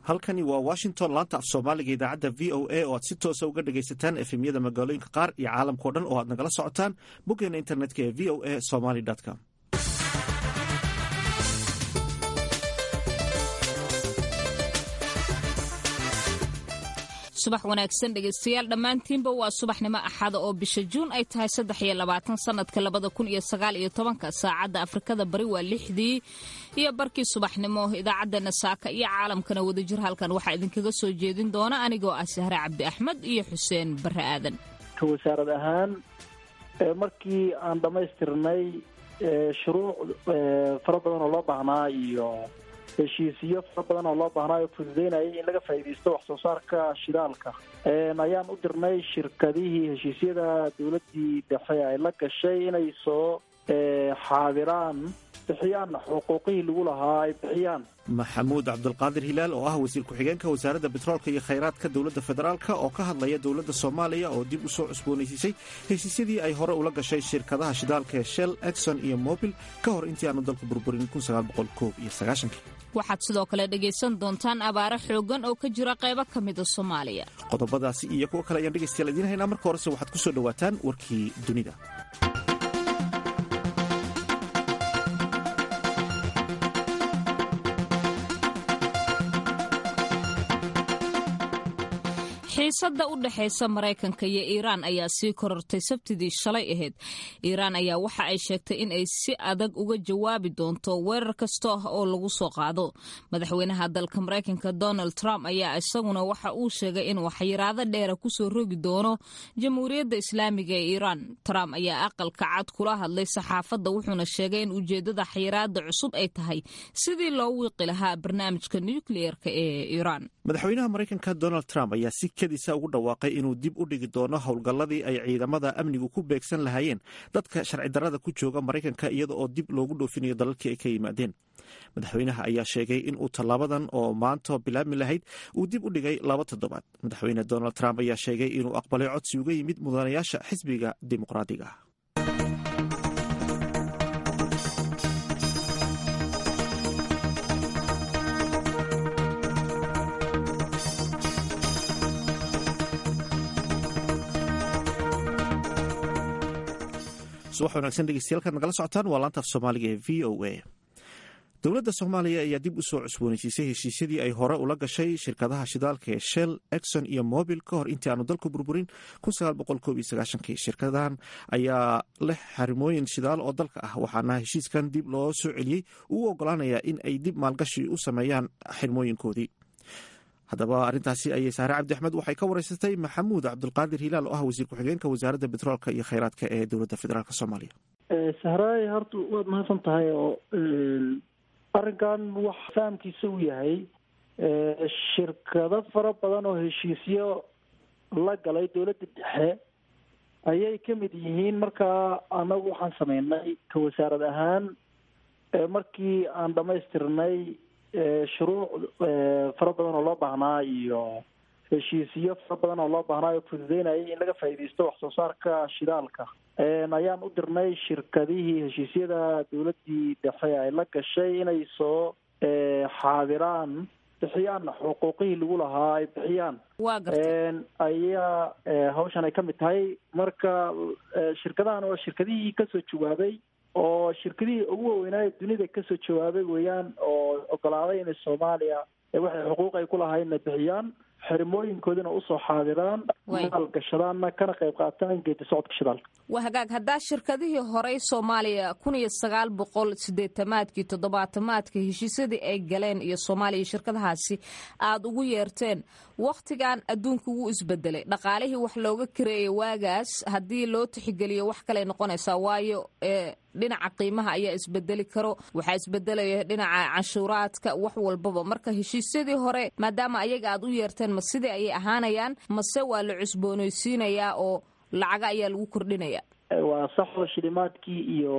halkani waa washington laanta af soomaaliga idaacadda v o a oo aad si toosa uga dhagaysataan efemyada magaalooyinka qaar iyo caalamkao dhan oo aad nagala socotaan boggeena internetka ee v o a somaly com subax wanaagsan dhegaystayaal dhammaantiinba waa subaxnimo axada oo bisha juun ay tahay saddex iyo labaatan sanadka labada kun iyo sagaal iyo tobanka saacadda afrikada bari waa lixdii iyo barkii subaxnimo idaacaddeenna saaka iyo caalamkana wadajir halkan waxaa idinkaga soo jeedin doona anigoo ah sahre cabdi axmed iyo xuseen barre aadan ka wasaarad ahaan markii aan dhammaystirnay shuruuc fara badan oo loo baahnaa iyo heshiisiyo fara badan oo loo baahnaayo fududeynayay in laga faa'iidaysto wax soo saarka shidaalka ayaan u dirnay shirkadihii heshiisyada dowladdii dhexe ay la gashay inay soo xaadiraan bixiyaan xuquuqihii lagu lahaa ay bixiyaan maxamuud cabdulqaadir hilaal oo ah wasiir ku-xigeenka wasaaradda betroolka iyo khayraadka dowladda federaalk oo ka hadlaya dowladda soomaaliya oo dib u soo cusboonaysiisay heshiisyadii ay hore ula gashay shirkadaha shidaalka ee shell exon iyo mobil ka hor intii aanu dalku burburin waxaad sidoo kale dhegaysan doontaan abaaro xooggan oo ka jira qaybo ka mida soomaaliya qodobadaasi iyo kuwo kale ayaan dhegaystayaal idiin haynaa marka horese waxaad ku soo dhowaataan warkii dunida xiisadda u dhexaysa maraykanka iyo iiraan ayaa sii korortay sabtidii shalay ahayd iiraan ayaa waxa ay sheegtay in ay si adag uga jawaabi doonto weerar kasta oo lagu soo qaado madaxweynaha dalka maraykanka donald trump ayaa isaguna waxa uu sheegay inuu xayiraado dheera kusoo rogi doono jamhuuriyadda islaamiga ee iiraan trump ayaa aqalka cad kula hadlay saxaafadda wuxuuna sheegay in ujeeddada xayiraada cusub ay tahay sidii loo wiiqi lahaa barnaamijka nukliyeerka ee iiraan madaxweynaha maraykanka donald trump ayaa si kedisa ugu dhawaaqay inuu dib u dhigi doono howlgalladii ay ciidamada amnigu ku beegsan lahaayeen dadka sharci darrada ku jooga maraykanka iyada oo dib loogu dhoofinayo dalalkii ay ka yimaadeen madaxweynaha ayaa sheegay in uu tallaabadan oo maanta bilaabmi lahayd uu dib u dhigay laba toddobaad madaxweyne donald trump ayaa sheegay inuu aqbalay codsi uga yimid mudanayaasha xisbiga dimuqraadiga ah subax wanaagsan dhegeystayaal nagala socotaan waa laanta af soomaaliga ee v o a dowladda soomaaliya ayaa dib u soo cusboonaysiisay heshiisyadii ay hore ula gashay shirkadaha shidaalka ee shell exon iyo mobil ka hor intii aanu dalku burburin shirkadahan ayaa leh xarimooyin shidaal oo dalka ah waxaana heshiiskan dib loo soo celiyey uu ogolaanayaa in ay dib maalgashi u sameeyaan xirmooyinkoodii haddaba arrintaasi ayay saare cabdi axmed waxay ka wareysatay maxamuud cabdulqaadir hilaal oo ah wasiir ku-xigeenka wasaaradda betroolka iyo khayraadka ee dowladda federaalk soomaaliya sahraay horta waad mahadsan tahay oo arrinkan wax fahamkiisa uu yahay shirkado fara badan oo heshiisyo la galay dowladda dhexe ayay ka mid yihiin markaa anagu waxaan sameynay ka wasaarad ahaan markii aan dhamaystirnay shuruuc fara badan oo loo baahnaa iyo heshiisiyo fara badan oo loo baahnaayo fududeynayay in laga faa'iidaysto wax soo saarka shidaalka ayaan u dirnay shirkadihii heshiisyada dowladdii dhexe ay la gashay inay soo xaadiraan bixiyaan xuquuqihii lagu lahaa ay bixiyaan ayaa hawshan ay ka mid tahay marka shirkadahan oo shirkadihii kasoo jawaabay oo shirkadihii ugu waaweynaayo dunida kasoo jawaabay weeyaan oo ogolaaday inay soomaaliya waxay xuquuq ay ku lahaydna bixiyaan xirmooyinkoodina usoo xaadiraan maal gashadaanna kana qayb qaataan geedi socodka shidaalka waa hagaag haddaa shirkadihii horey soomaaliya kun iyo sagaal boqol sideetamaadkii toddobaatamaadka heshiisyadii ay galeen iyo soomaaliya shirkadahaasi aada ugu yeerteen wakhtigan adduunka wuu isbedelay dhaqaalihii wax looga kareeyay waagaas haddii loo tixgeliyo wax kaley noqonaysaa waayo dhinaca qiimaha ayaa isbedeli karo waxaa isbedelaya dhinaca canshuuraadka wax walbaba marka heshiisyadii hore maadaama ayaga aad u yeerteen ma sidii ayay ahaanayaan mase waa la cusboonaysiinayaa oo lacaga ayaa lagu kordhinaya waa saxo shilimaadkii iyo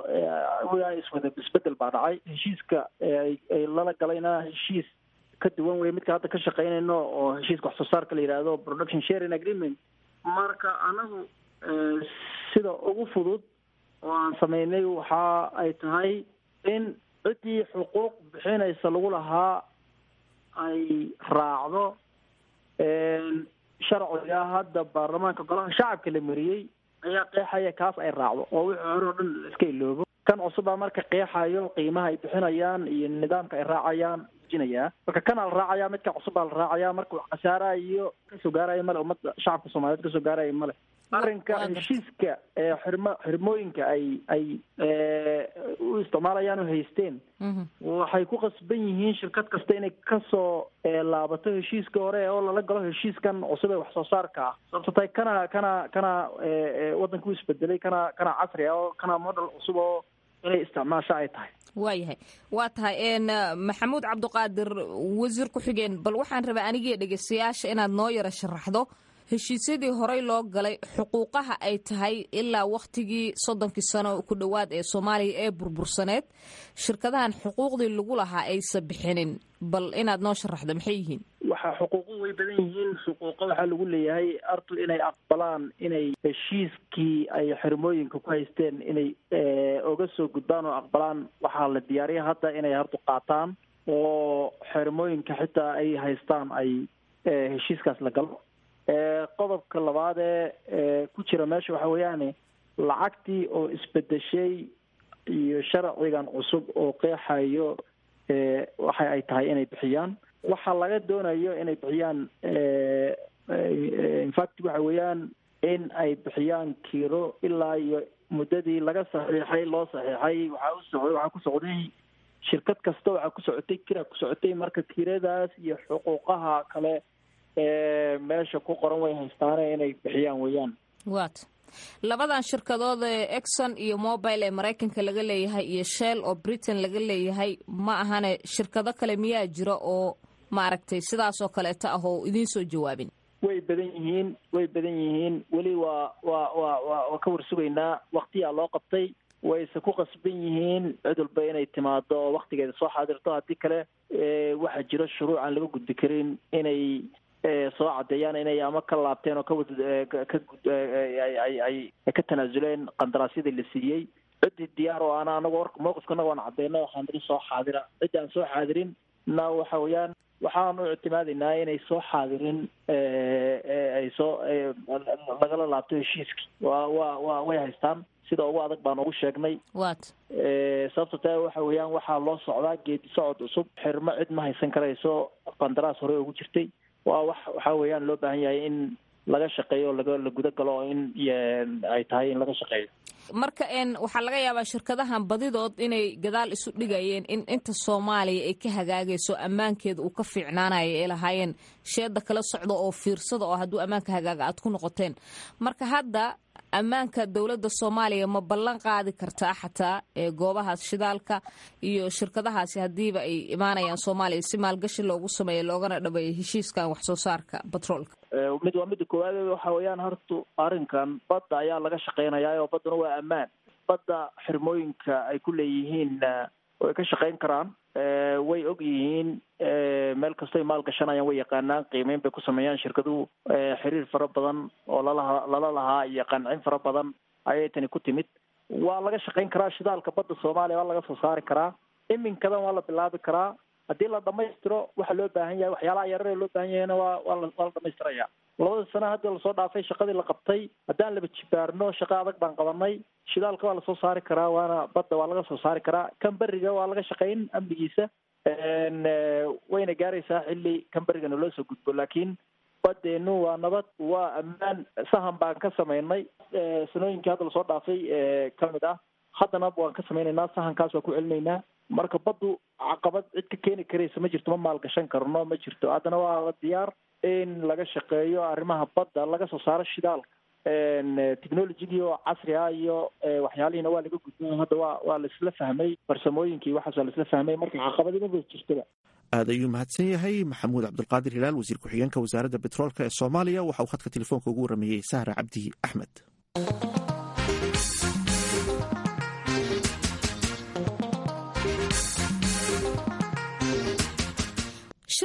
iswada isbedel baa dhacay heshiiska ay lala galayna heshiis ka duwan wey midka hadda ka shaqeynayno oo heshiiska wax soo saarka la yidhaahdo production sharing agreement marka anagu sida ugu fudud oo aan sameynay waxa ay tahay in ciddii xuquuq bixinaysa lagu lahaa ay raacdo sharciga hadda baarlamaanka golaha shacabka la mariyey ayaa qeexaya kaas ay raacdo oo wixii hore oo dhan iska iloobo kan cusub baa marka qeexayo qiimaha ay bixinayaan iyo nidaamka ay raacayaan jinayaa marka kanaa la raacaya midka cusub baa la raacaya marka wax khasaaraha iyo kasoo gaaraya male ummadda shacabka soomaaliyeed kasoo gaaraya male arrinka heshiiska xirmo xirmooyinka ay ay u isticmaalayaan oo haysteen waxay ku qasban yihiin shirkad kasta inay kasoo laabato heshiiska hore oo lala galo heshiiskan cusub ee wax soo saarka ah sababto tahay kana kana kana waddanka u isbedelay kana kana casri ah oo kana model cusub oo inay isticmaasho ay tahay waayahay waa tahay maxamuud cabdiqaadir wasiir ku-xigeen bal waxaan rabaa anigii dhegeystayaasha inaad noo yaro sharaxdo heshiisyadii horey loo galay xuquuqaha ay tahay ilaa wakhtigii soddonkii sano ku dhowaad ee soomaaliya ee burbursaneed shirkadahan xuquuqdii lagu lahaa aysa bixinin bal inaad noo sharaxdo maxay yihiin waxa xuquuqu way badan yihiin xuquuqa waxaa lagu leeyahay artu inay aqbalaan inay heshiiskii ay xirmooyinka ku haysteen inay oga soo gudbaan oo aqbalaan waxaa la diyaariya hadda inay hartu qaataan oo xirmooyinka xitaa ay haystaan ay heshiiskaas la galo qodobka labaad ee ku jira meesha waxa weeyaane lacagtii oo isbedeshay iyo sharcigan cusub oo qeexayo waxa ay tahay inay bixiyaan waxaa laga doonayo inay bixiyaan infact waxa weeyaan in ay bixiyaan kiiro ilaa iyo muddadii laga saxiixay loo saxiixay waxaa u socday waxaa ku socday shirkad kasta waxaa ku socotay kira ku socotay marka kiradaas iyo xuquuqaha kale meesha ku qoran way haystaane inay bixiyaan weeyaan wat labadan shirkadood ee exon iyo mobile ee maraykanka laga leeyahay iyo shell oo britain laga leeyahay ma ahane shirkado kale miyaa jira oo maaragtay sidaas oo kaleeto ah oo idiin soo jawaabin way badan yihiin way badan yihiin weli waa waa waa wa waa ka warsugaynaa waktiyaa loo qabtay wayse ku qasban yihiin cid walba inay timaado oo waktigeeda soo xaadirto haddii kale waxaa jiro shuruuc aan laga gudbi karin inay soo caddeeyaan inay ama ka laabteen oo kawad ka ay ka tanaasuleen qandaraasyadii la siiyey ciddii diyaar oo ana anagu warka mawqifkanaga waan caddeyna waxaan niri soo xaadira ciddi aan soo xaadirin na waxa weeyaan waxaan u ictimaadaynaa inay soo xaadirin ay soo lagala laabto heshiiskii waa wa wa way haystaan sida ugu adag baan ugu sheegnay wat sababto taa waxa weeyaan waxaa loo socdaa geedi socod cusub xirmo cid ma haysan karayso qandaraas hore ugu jirtay waa wax waxa weeyaan loo baahan yahay in laga shaqeeyo laga la guda galo in ay tahay in laga shaqeeyo marka n waxaa laga yaabaa shirkadahan badidood inay gadaal isu dhigayeen in inta soomaaliya ay ka hagaagayso ammaankeeda uu ka fiicnaanayo ay lahaayeen sheeda kala socda oo fiirsada oo hadduu ammaanka hagaaga aad ku noqoteen marka hadda ammaanka dowladda soomaaliya ma ballan qaadi kartaa xataa ee goobahaas shidaalka iyo shirkadahaasi haddiiba ay imaanayaan soomaaliya si maalgashi loogu sameeyo loogana dhabeeyo heshiiskan wax soo saarka batroolka mid waa midda koowaad waxa weeyaan horta arrinkan badda ayaa laga shaqeynayaa oo badduna waa ammaan badda xirmooyinka ay ku leeyihiin way ka shaqeyn karaan way og yihiin meel kastoy maal gashanayaan way yaqaanaan qiimeyn bay ku sameeyaan shirkaduhu xiriir fara badan oo lalaha lala lahaa iyo qancin fara badan ayay tani ku timid waa laga shaqeyn karaa shidaalka badda soomaaliya waa laga soo saari karaa iminkadan waa la bilaabi karaa haddii la dhamaystiro waxa loo baahan yahay waxyaalaha yarare loo baahan yahayna waa waa la waa la dhamaystiraya labada sano hadda lasoo dhaafay shaqadii la qabtay haddaan laba jibaarno shaqo adag baan qabanay shidaalka waa lasoo saari karaa waana badda waa laga soo saari karaa kan beriga waa laga shaqeyn amnigiisa wayna gaaraysaa xilli kan berigana loo soo gudbo laakiin badeenu waa nabad waa ammaan sahan baan ka samaynay sanooyinkii hadda lasoo dhaafay ka mid ah haddana waan ka samaynaynaa sahankaas waa ku celinaynaa marka baddu caqabad cid ka keeni karaysa ma jirto ma maalgashan karno ma jirto haddana waa diyaar in laga shaqeeyo arrimaha badda laga soo saaro shidaalka technologigii oo casri ah iyo waxyaalihiina waa laga gudbay hadda waa waa laisla fahmay farsamooyinkii waxaas waa laisla fahmay marka caqabadimaba jirtaba aad ayuu mahadsan yahay maxamuud cabdulqaadir hilaal wasiir ku-xigeenka wasaaradda betroolka ee soomaaliya waxa uu khadka telefoonka ugu warameeyey sahra cabdi axmed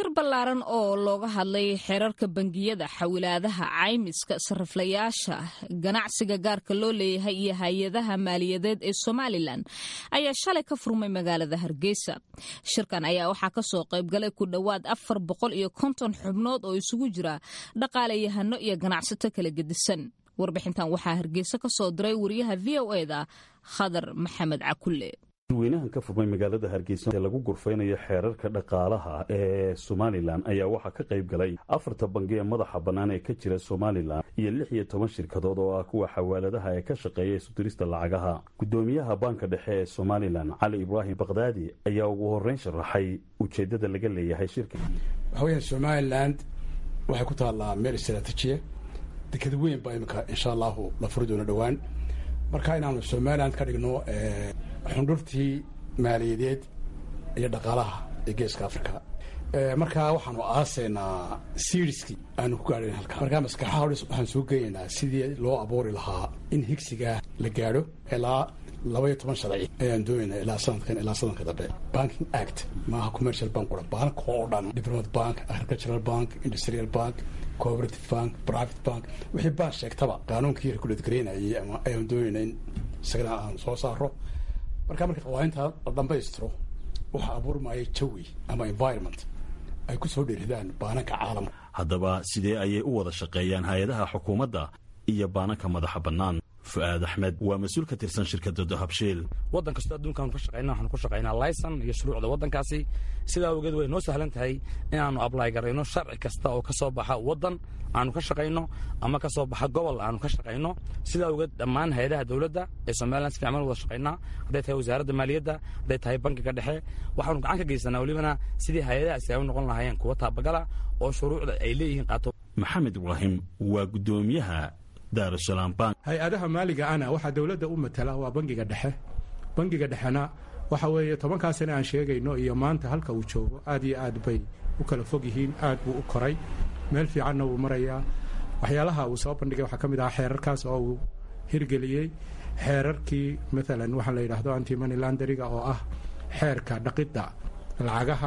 shir ballaaran oo looga hadlay xeerarka bangiyada xawilaadaha caymiska sariflayaasha ganacsiga gaarka loo leeyahay iyo hay-adaha maaliyadeed ee somalilan ayaa shalay ka furmay magaalada hargeysa shirkan ayaa waxaa kasoo qaybgalay ku dhowaad afar boqol iyo konton xubnood oo isugu jira dhaqaalayahano iyo ganacsato kala gedisan warbixintan waxaa hargeysa ka soo diray wariyaha v o eda khadar maxamed cakulle weynahan ka furmay magaalada hargeysa ee lagu gurfaynayo xeerarka dhaqaalaha ee somalilan ayaa waxaa ka qayb galay afarta bangi ee madaxa bannaan ee ka jira somalilan iyo lix iyo toban shirkadood oo ah kuwa xawaaladaha ee ka shaqeeya isudirista lacagaha guddoomiyaha baanka dhexe ee somalilan cali ibraahim bakdaadi ayaa ugu horreyn sharaxay ujeeddada laga leeyahay shirka waxa weyaan somalilan waxay ku taallaa meel istraatijiya deked weyn baa imika insha allahu la furi doono dhowaan marka inaanu somalilan ka dhigno xundhurtii maaliyadeed iyo dhaqaalaha ee geeska africa markaa waxaanu aasaynaa siriskii aanu ku gaadhayn halka markaa maskaxaha hors waxaan soo geynaynaa sidii loo abuuri lahaa in higsigaa la gaadho ilaa labaiyo toban sharci ayaan doonayna ilaa sanadkan ilaa sanadka dambe banking act maaha commercial bank ura bank oo dhan diplomat bank agricultural bank industrial bank cooperative bank private bank wixii baan sheegtaba qaanuunkii reguladgaraynayay ama ayaan doonayna in isagana aan soo saaro markaa marka qawaaninta la dhambaystiro waxaa abuurmaya jawi ama environment ay ku soo dhiiridaan baananka caalamka haddaba sidee ayay u wada shaqeeyaan hay-adaha xukuumadda iyo baananka madaxa bannaan fu'aad axmed waa mas-uul ka tirsan shirkadda dahabshiil waddan kastoo adduunkaanu ka shaqayna waxaanu ku shaqaynaa layson iyo shuruucda waddankaasi sidaa awgeed way noo sahlan tahay inaannu ablay garayno sharci kasta oo ka soo baxa waddan aanu ka shaqayno ama ka soo baxa gobol aanu ka shaqayno sidaa awgeed dhammaan hay-adaha dowladda ee somalilan si fiican wada shaqaynaa hadday tahay wasaaradda maaliyadda hadday tahay bankiga dhexe waxaanu gacan ka geysanaa welibana sidii hay-adahaasi ay u noqon lahaayeen kuwa taabagala oo shuruucda ay leeyihiin qaato maxamed ibraahim waa guddoomiyaha daarusalaam bank hay-adaha maaliga ana waxaa dowladda u matala waa bangiga dhexe bangiga dhexena waxa weeye tobankaa sane aan sheegayno iyo maanta halka uu joogo aad iyo aad bay u kala fog yihiin aad buu u koray meel fiicanna wuu marayaa waxyaalaha uu soo bandhigay waxaa ka mid ahaa xeerarkaas oo uu hirgeliyey xeerarkii maalan waxaa la yidhaahdo antimony landariga oo ah xeerka dhaqidda lacagaha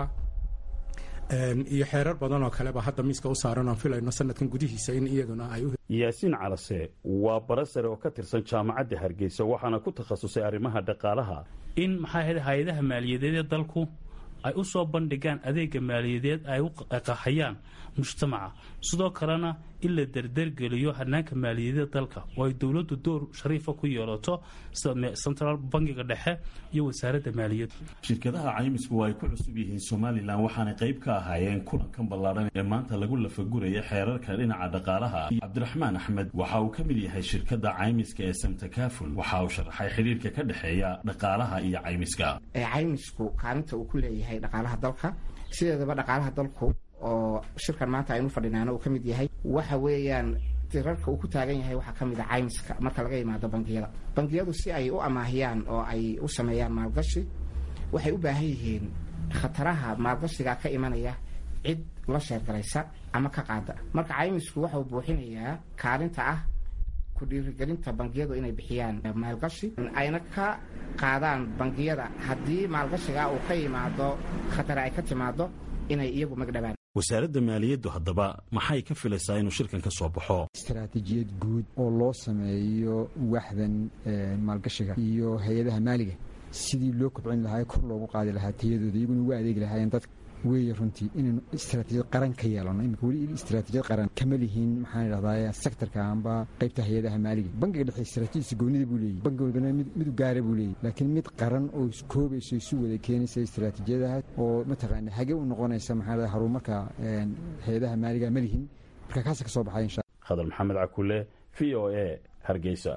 iyo xeerar badan oo kaleba hadda miiska u saaran oon filayno sanadkan gudihiisa in iyaguna ay u yaasiin calase waa bara sare oo ka tirsan jaamacadda hargeysa waxaana ku takhasusay arrimaha dhaqaalaha in maxaa ahayd hay-adaha maaliyadeed ee dalku ay u soo bandhigaan adeega maaliyadeed ay u qahayaan mujtamaca sidoo kalena in la derdergeliyo hanaanka maaliyadeed dalka oo ay dowladdu door shariifa ku yeelato sida central bankiga dhexe iyo wasaaradda maaliyadda shirkadaha caymisku waa ay ku cusub yihiin somalilan waxaanay qayb ka ahaayeen kulankan ballaadhan ee maanta lagu lafaguraya xeerarka dhinaca dhaqaalaha cabdiraxmaan axmed waxa uu ka mid yahay shirkadda caymiska ee samtakaful waxa uu sharaxay xidhiirka ka dhexeeya dhaqaalaha iyo caymiska caymisku kaalinta uu ku leeyahay dhaqaalaha dalka sideedaba dhaqaalaha dalku oo shirkan maanta aynu fadhinaana uu ka mid yahay waxa weeyaan tirarka uu ku taagan yahay waxaa ka mid a caymiska marka laga yimaado bangiyada bangiyadu si ay u amaahiyaan oo ay u sameeyaan maalgashi waxay u baahan yihiin khataraha maalgashiga ka imanaya cid la sheergaraysa ama ka qaada marka caymisku waxauu buuxinayaa kaalinta ah ku dhiirigelinta bangiyadu inay bixiyaan maalgashi ayna ka qaadaan bangiyada haddii maalgashiga uu ka yimaado khatare ay ka timaado inay iyagu magdhabaan wasaaradda maaliyaddu haddaba maxay ka filaysaa inuu shirkan ka soo baxo istaraatiijiyad guud oo loo sameeyo waxdan maalgashiga iyo hay-adaha maaliga sidii loo kobcin lahaa kor loogu qaadi lahaa tayadooda iyaguna uga adeegi lahaayeen dadka weeye runtii inaynu istaraatiijiyad qaran ka yeelano imika weli istaraatiijiyad qaran kama lihiin maxaan idhahdaa sektorka amba qaybta hay-adaha maaliga bankiga dhexe istaraatiijiyadiisa goonida buu leeyahy bankiga wadana mid u gaara buu leeyahy laakiin mid qaran oo iskoobayso isu wada keenaysa istaraatiijiyadaha oo mataqaana hage u noqonaysa maxaa idhahdaa horumarka hay-adaha maaliga ma lihin marka kaasa ka soo baxay insha khadar maxamed cakule v o a hargeysa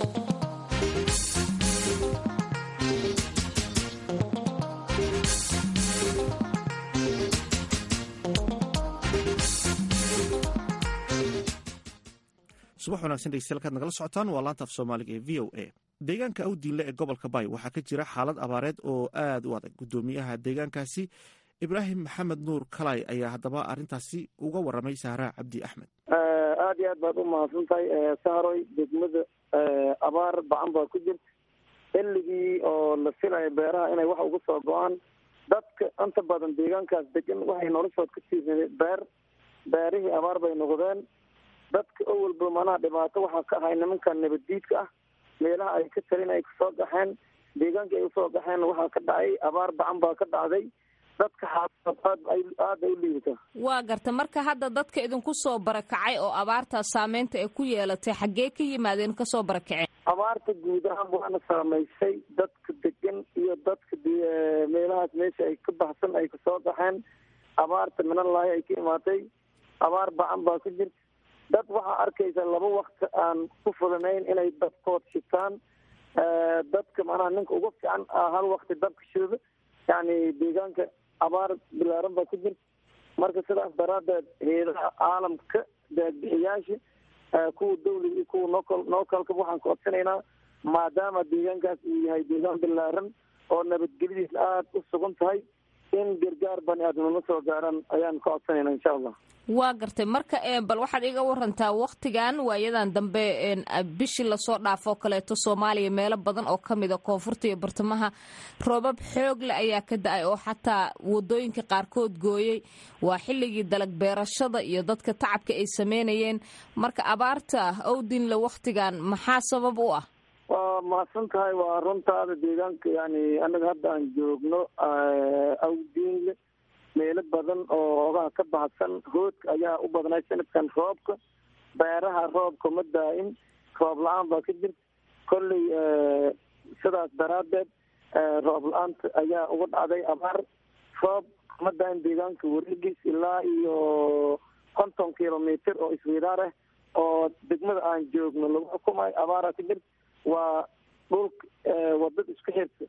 subax wanaagsan dhegeystayaal kaad nagala socotaan waa laanta af soomaaliga ee v o a deegaanka awdiinle ee gobolka bay waxaa ka jira xaalad abaareed oo aad u adag guddoomiyaha deegaankaasi ibraahim maxamed nuur kalay ayaa haddaba arrintaasi uga waramay sahraa cabdi axmed aada iyo aad baad u mahadsan tahay sahroy degmada abaar bacan baa ku jirta xilligii oo la filayo beeraha inay wax uga soo go-aan dadka inta badan deegaankaas degan waxay noloshood ka tiirsadeen beer beerihii abaar bay noqdeen dadka owalba manaha dhibaato waxaa ka ahay nimanka nabaddiidka ah meelaha ay ka talin ay kasoo gaxeen deegaankii ay usoo gaxeen waxaa ka dhacay abaar bacan baa ka dhacday dadka xaaladood aad aad ay u liidataa waa garta marka hadda dadka idinku soo barakacay oo abaartaas saameynta ay ku yeelatay xaggee ka yimaadeen kasoo barakaceen abaarta guud ahaan waana saamaysay dadka degan iyo dadka meelahaas meesha ay ka baxsan ay kasoo gaxeen abaarta minallaahi ay ka imaatay abaar bacan baa ku jirta dad waxaa arkaysa laba wakti aan ku fulanayn inay dabkood shitaan dadka manaha ninka ugu fiican hal wakti dabka shooda yani deegaanka abaar bilaaran baa ku jirta marka sidaas daraadeed heedaha caalamka daagbixiyaasha kuwa dawliga iyo kuwa nokal nookalka waxaan ka codsanaynaa maadaama deegaankaas uu yahay deegaan bilaaran oo nabadgelyadiisa aada u sugan tahay in gargaar bani aadamnimo soo gaaraan ayaan ka codsanayna insha allah waa gartay marka bal waxaad iga warantaa waktigan waayadan dambe bishii lasoo dhaafoo kaleeto soomaaliya meelo badan oo kamida koonfurta iyo bartamaha roobab xoog leh ayaa ka da-ay oo xataa wadooyinka qaarkood gooyey waa xilligii dalag beerashada iyo dadka tacabka ay sameynayeen marka abaarta owdinle waktigan maxaa sabab u ah waa mahadsan tahay waa runtaada deegaanka yani anaga hadda aan joogno awdiinle meelo badan oo ogaha ka baxsan hoodka ayaa u badnay sanadkan roobka beeraha roobka ma daa-in roob la-aan baa ka jirta kolley sidaas daraadeed roob la-aanta ayaa uga dhacday abaar roob ma daa-in deegaanka wareegiis ilaa iyo konton kilomitr oo iswidaar ah oo degmada aan joogno lagu xukumayo abaaraa ka jirta waa dhulka wadada isku xirta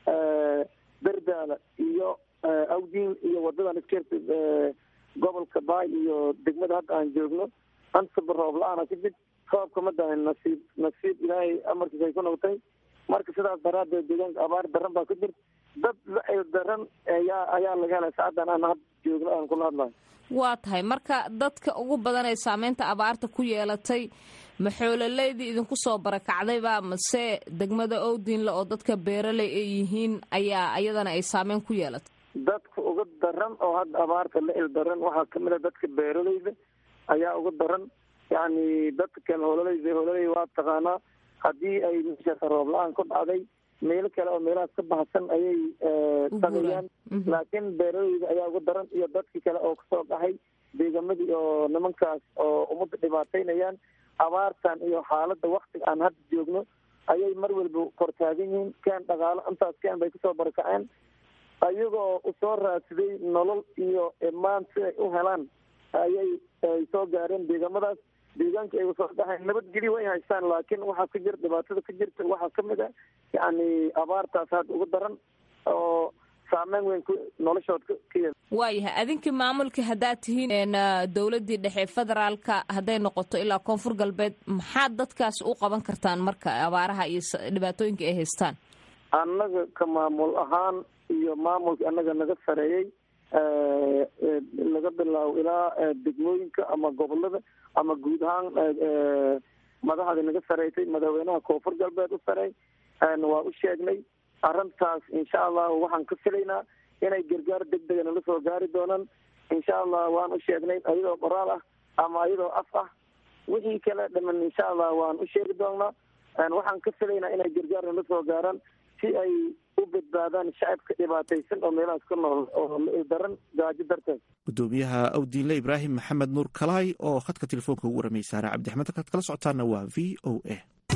berdaala iyo awdiin iyo wadadan isku xirta gobolka baay iyo degmada hadda aan joogno antaba roob la-aana ka jir roobka ma dahan nasiib nasiib ilaahay amarkiisa ay ku noqotay marka sidaas daraadeed deegaanka abaar daran baa ka jirta dad la-el daran ayaa ayaa laga helay saacaddan aan hadda joogno aan kula hadlayo waa tahay marka dadka ugu badan ee saameynta abaarta ku yeelatay maxoololeydii idinku soo barakacdayba mase degmada owdinle oo dadka beeraley ay yihiin ayaa ayadana ay saameyn ku yeelatay dadka uga daran oo hadda abaarta la il daran waxaa kamid a dadka beeraleyda ayaa uga daran yani dadka kale hololeyda hololey waa taqaanaa haddii ay meeshaas roob la-aan ku dhacday meelo kale oo meelahaas ka baxsan ayay tagayaan laakiin beeraleyda ayaa uga daran iyo dadkii kale oo kasoo baxay deegamadii oo nimankaas oo ummadda dhibaataynayaan abaartan iyo xaaladda waktiga aan hadda joogno ayay mar walba kortaagan yihiin keen dhaqaalo intaas keen bay kasoo barakaceen ayagoo usoo raadsaday nolol iyo imaan si ay u helaan ayay ay soo gaareen deegamadaas deegaanka ay usoo dhaxeen nabadgelyo way haystaan laakiin waxaa ka jira dhibaatada ka jirta waxaa kamid a yani abaartaas hadda uga daran oo saameyn weyn noloshood ka yel waayahay adinkii maamulkii haddaad tihiin dowladdii dhexe federaalka hadday noqoto ilaa koonfur galbeed maxaad dadkaas u qaban kartaan marka abaaraha iyo dhibaatooyinka ay haystaan annaga ka maamul ahaan iyo maamulkii annaga naga sareeyey laga bilaabo ilaa degmooyinka ama gobolada ama guud ahaan madaxdii naga sareysay madaxweynaha koonfur galbeed u sareey waa u sheegnay arrintaas insha allahu waxaan ka filaynaa inay gargaar deg dega nala soo gaari doonaan insha allah waan u sheegnay ayadoo qoraal ah ama ayadoo af ah wixii kale dhiman insha allah waan u sheegi doonaa waxaan ka filaynaa inay gargaar nala soo gaaraan si ay u badbaadaan shacabka dhibaataysan oo meelahaas ka nool oo daran gaajo darteed gudoomiyaha awdiinle ibraahim maxamed nuur kalaay oo khadka telefoonka ugu waramayay saare cabdixmed halkaad kala socotaana waa v o a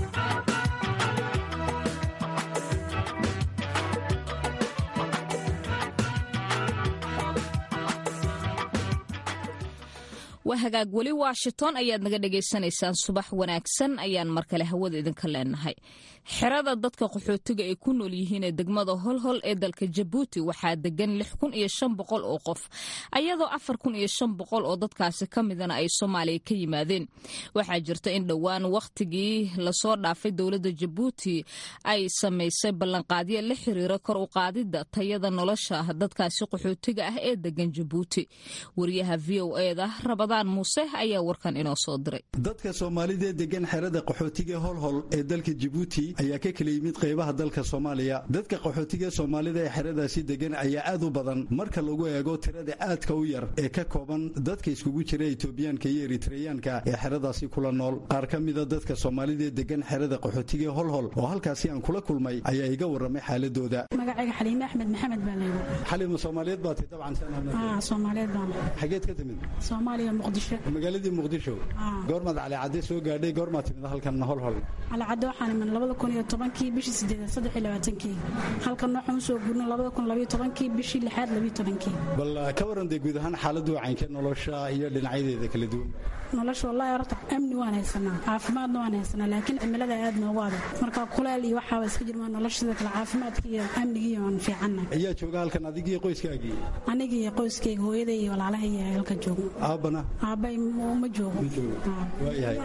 waa hagaag weli washington ayaad naga dhagaysanaysaan subax wanaagsan ayaan mar kale hawada idinka leenahay xerada dadka qaxootiga ay ku nool yihiin ee degmada holhol ee dalka jabuuti waxaa degan lix kun iyo shan boqol oo qof ayadoo afar kun iyo shan boqol oo dadkaasi ka midana ay soomaaliya ka yimaadeen waxaa jirta in dhowaan wakhtigii lasoo dhaafay dowladda jabuuti ay samaysay ballanqaadyo la xiriira kor u qaadida tayada nolosha dadkaasi qaxootiga ah ee degan jabuuti wariyaha v o eda rabada rabadaan muuse ayaa warkan inoo soo diray dadka soomaalida degan xerada qaxootiga holhol ee dalka jibuuti ayaa ka kala yimid qaybaha dalka soomaaliya dadka qaxootiga soomaalida ee xeradaasi degan ayaa aad u badan marka lagu eego tirada aadka u yar ee ka kooban dadka iskugu jira etoobiyaanka iyo eritreyaanka ee xeradaasi kula nool qaar ka mida dadka soomaalida degan xerada qaxootiga holhol oo halkaasi aan kula kulmay ayaa iga warramay xaaladooda magacayga xaliime axmed maxamed baa laygu xalima soomaaliyeed baa tay dabcan soomaaliyeed baan xageed ka timid soomaaliya muqdisho magaaladii muqdisho goormaad calicadde soo gaadhay goormaad timid halkan holhol calicadde waxaan iman labada kun iyo tobankii bishii sideedaad saddex iyo labaatankii halkan waxaan usoo gurnay labada kun labayo tobankii bishii lixaad labayo tobankii bal ka waran dee guud ahaan xaaladdu wacaynka nolosha iyo dhinacyadeeda kala duwan nolosha wallahi horta amni waan haysanaa caafimaadna waan haysanaa laakiin cimilada aad noogu adag marka kuleel iyo waxaaba iska jirmaa nolosha sida kale caafimaadka iyo amnigiiyo waan fiicanna ayaa jooga halkan adigii qoyskaagii anigii iyo qoyskayga hooyaday iyo walaalahay iyo halka joogo aabbana aabbay ma joogo waayahay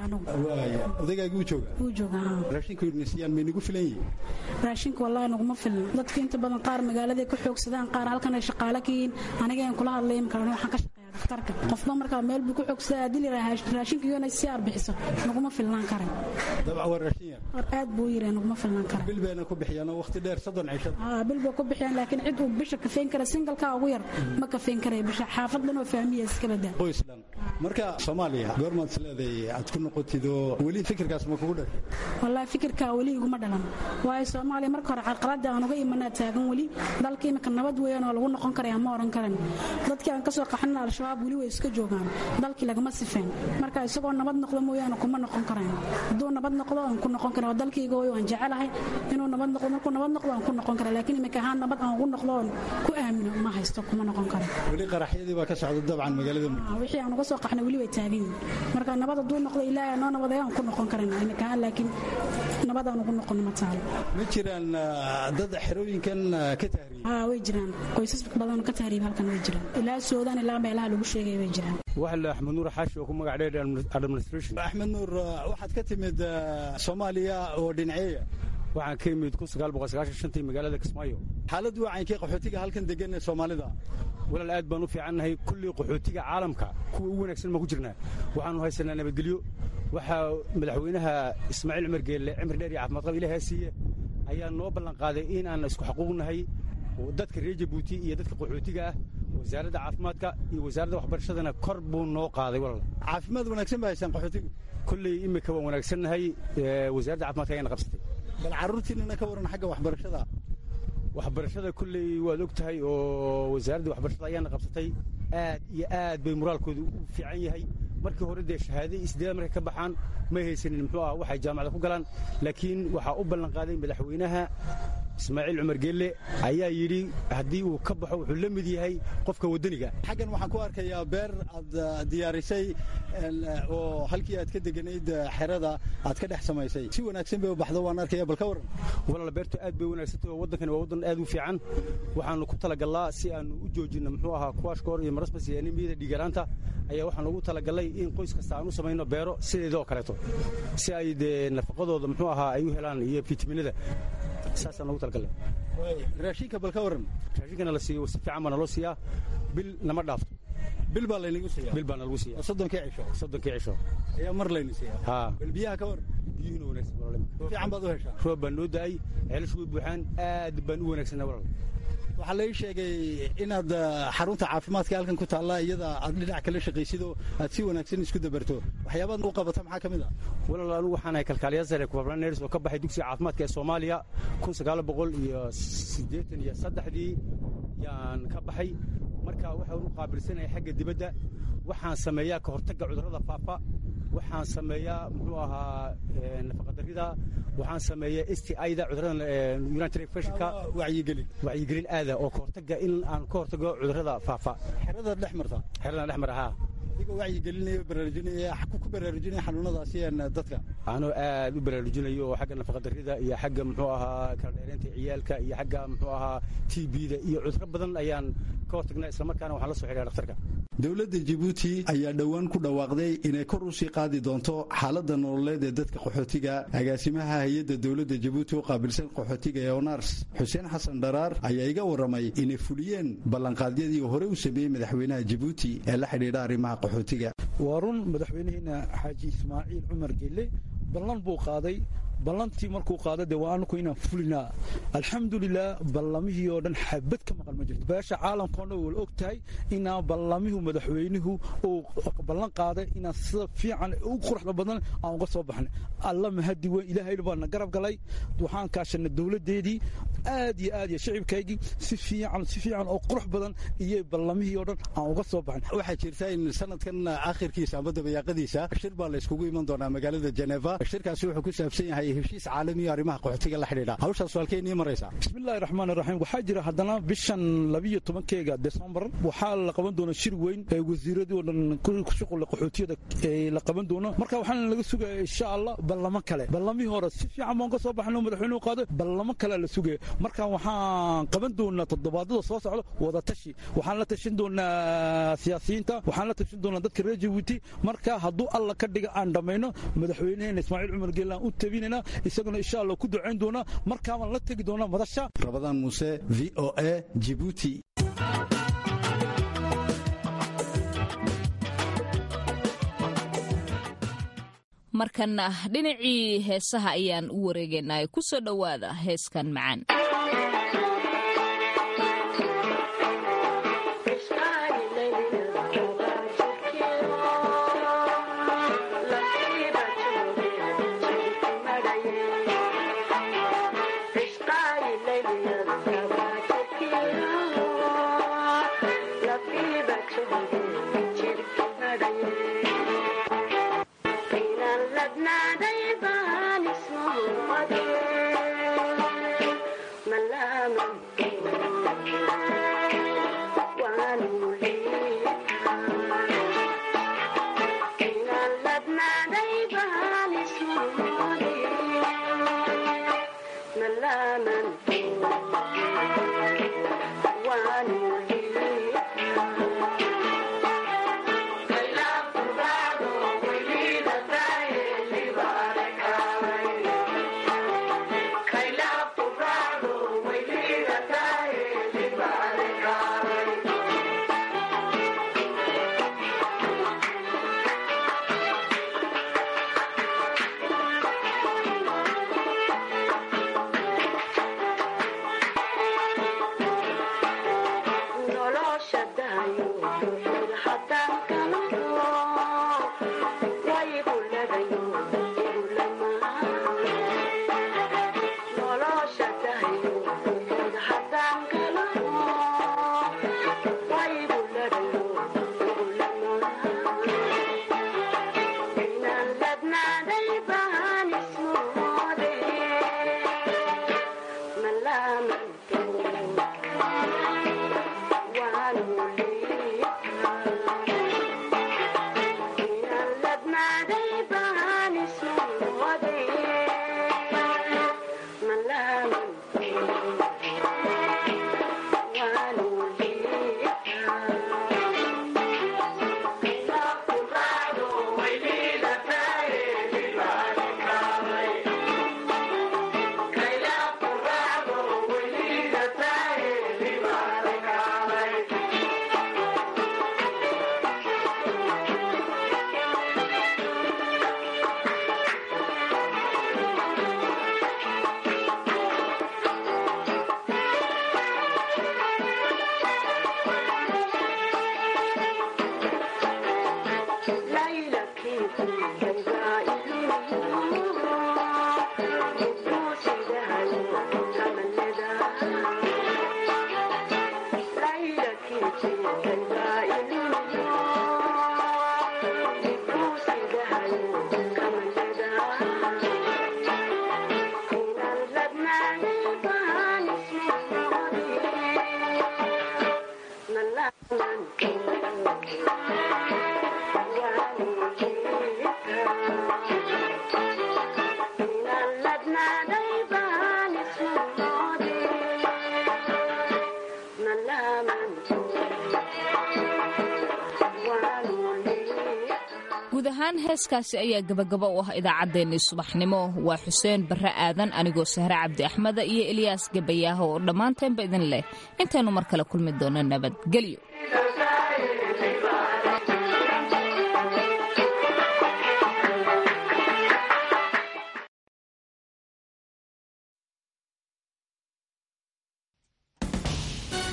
waaya odaygaagii uu jooga wuu jooga raashinku nisiyaan may nagu filan yihiin raashinka wallahi naguma filna dadka inta badan qaar magaaladay ka xoogsadaan qaar halkan ay shaqaale ka yihiin aniga aan kula hadlay imka waxaan ka shaqeeyaa dhakhtarka qofba markaa meel buu ku xoogsadaa haddii la yidhaha raashinka iyona si arbixiso naguma filnaan karan dabcan waa raashin yar war aad buu yiri naguma filnaan karan bil bayna ku bixiyaan oo waqti dheer soddon cisho aa bil bay ku bixiyaan laakiin cid uu bisha kafeyn kara singalka ugu yar ma kafeyn karaya bisha xaafad dhan oo fahmiya iska badaa qoys dhan marka soomaaliya goormaad isleedahay aad ku noqotid oo weli fikirkaas ma kugu dhashay wallaahi fikirkaa weli iguma dhalan waayo soomaaliya marka hore carqaladda aan uga imanaa taagan weli dalka imika nabad weeyaan oo lagu noqon karaya ma oran karan dadkii aan kasoo qaxanina al-shabaab weli way iska joogaan dalkii lagama sifeen marka isagoo nabad noqdo mooyaane kuma noqon karayn hadduu nabad noqdo aan ku noqon kara dalkayga way waan jecelahay inuu nabad noqdo markuu nabad noqdo aan ku noqon kara laakiin imika ahaan nabad aan ugu noqdo oon ku aamino ma haysto kuma noqon kara weli qaraxyadii baa ka socda dabcan magaalada wixii aan uga soo qaxnay weli way taagan yihin marka nabad hadduu noqdo ilaahay noo nabadeeyo aan ku noqon karayna imika ahaan laakiin nabad aan ugu noqono ma taalo ma jiraan dad xerooyinkan ka tahriib haa way jiraan qoysas badan ka tahriib halkan way jiraan ilaa suudaan ilaa meelaha lagu sheegay way jiraan waxa la axmed nuur xaashi oo ku magac dheer administration axmed nuur waxaad ka timid soomaaliya oo dhinaceeya waxaan ka imid tii magaalada kismaayo xaaladdu wacayinkii qaxootiga halkan degan ee soomaalida walaal aad baan u fiicannahay kullii qaxootiga caalamka kuwa ugu wanaagsan baan ku jirnaa waxaanu haysanaa nabadgelyo waxaa madaxweynaha ismaaciil cumar geelle cimri dheer iyo caafimaad qab ilaahaa siiye ayaa noo ballan qaaday in aan isku xaquuqnahay dadka reer jabuuti iyo dadka qaxootiga ah wasaaradda caafimaadka iyo wasaaradda waxbarashadana kor buu noo qaaday walaal caafimaad wanaagsan baa haysaan qaxootiga kulley imika waan wanaagsannahay wasaaradda caafimaadka ayaana qabsatay bal carruurtiinana ka waran xagga waxbarashada waxbarashada kulley waad og tahay oo wasaaradda waxbarashada ayaana qabsatay aad iyo aad bay moraalkooda u fiican yahay markii hore dee shahaade isdeeda markay ka baxaan may haysanin muxuu ah waxay jaamacada ku galaan laakiin waxaa u ballan qaaday madaxweynaha ismaaciil cumar geelle ayaa yidhi haddii uu ka baxo wuxuu la mid yahay qofka waddaniga xaggan waxaan ku arkayaa beer aad diyaarisay oo halkii aad ka deganayd xerada aad ka dhex samaysay si wanaagsan bay u baxdo waan arkaya bal ka waran walaal beertu aad bay wanaagsantahay oo waddankani waa waddan aad u fiican waxaanu ku talagallaa si aanu u joojinno muxuu ahaa kuwaashkoor iyo marasbas iyo anemiyada dhiigaraanta ayaa waxaan ugu talagallay in qoys kasta aan u samayno beero sideeda oo kaleeto si ay dee nafaqadooda muxuu ahaa ay u helaan iyo fitaminada saasaan ugu talagallay raashinka bal ka waran raashinkana la siiyo si fiican baa naloo siiyaa bil nama dhaafto bil baa laynagu siiya bil baa nalagu siiya soddonkii cisho soddonkii cisho ayaa mar layna siiya haa bal biyaha ka waran biyuhuna wanaagsan fiican baad u heshaa roob baan noo da'ay ceelashu way buuxaan aad baan u wanaagsanaa walaal waxaa lai sheegay inaad xarunta caafimaadka halkan ku taalla iyada aad dhinac kala shaqaysidoo aad si wanaagsan isku dabarto waxyaabaad u qabata maxaa ka mid ah walaal anigu waxaan ahay kalkaaliya sare kubarnaneris oo ka baxay dugsiga caafimaadka ee soomaaliya kun sagaal boqol iyo siddeetan iyo saddexdii yaan ka baxay marka waxaan u qaabilsanahay xagga dibadda waxaan sameeyaa ka hortagga cudurrada faafa waxaan sameeyaa muxuu ahaa nafaqadarrida waxaan sameeyaa s t ida cudurrada united infectionka wacyigelin wacyigelin aada oo ka hortagga in aan ka hortago cudurrada faafa xerada dhex marta xerada dhex mara haa adigoo wacyigelinaya baraarujinaya ku baraarujinaya xanuunadaasi dadka anoo aad u baraarujinayo oo xagga nafaqadarrida iyo xagga muxuu ahaa kala dheeraynta ciyaalka iyo xagga muxuu ahaa t b-da iyo cudurro badan ayaan ka hortagnaa islamarkaana waxaan la soo xidhiya dhakhtarka dowladda jabuuti ayaa dhowaan ku dhawaaqday inay kor u sii qaadi doonto xaaladda nololeed ee dadka qaxootiga agaasimaha hay-adda dowladda jabuuti u qaabilsan qaxootiga ee onars xuseen xasan dharaar ayaa iga warramay inay fuliyeen ballanqaadyadii hore u sameeyey madaxweynaha jabuuti ee la xidhiidha arrimaha qaxootiga waa run madaxweynaheena xaaji ismaaciil cumar gelle ballan buu qaaday ballantii markuu qaada dee waa anaku inaan fulinaa alxamdulilah ballamihii oo dhan xabad ka maqan ma jirto beesha caalamkao dhan wala og tahay inaan ballamihu madaxweynuhu uu ballan qaaday inaan sida fiican ugu quruxda badan aan uga soo baxnay alla mahadi weyn ilaahayna baa na garab galay waxaan kaashanay dowladdeedii aad iyo aad iyo shicibkaygii si fiican si fiican oo qurux badan iyo ballamihii oo dhan aan uga soo baxnay waxaa jirta in sanadkan akhirkiisa ama dabayaaqadiisa shir baa la yskugu iman doonaa magaalada jeneva shirkaasi wuxuu ku saabsan yahay heshiis caalamiyo arrimaha qaxootiga la xidhiidha hawshaas halkee nii maraysaa bismillahi raxmaan raxiim waxaa jira haddana bishan labiyo tobankeega desembar waxaa la qaban doona shir weyn ee wasiiradii oo dhan ku shuqula qaxootiyada la qaban doono marka waxaana laga sugaya insha allah ballamo kale ballamihii hore si fiican baan ka soo baxno madaxweynuhu qaado ballamo kale la sugaya marka waxaan qaban doonaa toddobaadada soo socda wada tashi waxaan la tashin doonaa siyaasiyiinta waxaan la tashin doonaa dadka reer jabuuti marka hadduu alla ka dhiga aan dhammayno madaxweynaheena ismaaciil cumar geelaan u tabinayna isaguna insha allah ku ducayn doonaa markaabaan la tegi doonaa madasha rabadaan muuse v o a jibuuti markana dhinacii heesaha ayaan u wareegaynaa ku soo dhowaada heeskan macaan guud ahaan heeskaasi ayaa gabagaba u ah idaacaddeenii subaxnimo waa xuseen barre aadan anigoo sahre cabdi axmeda iyo eliyaas gabayaaho oo dhammaanteenba idin leh intaynu mar kale kulmi doono nabadgelyo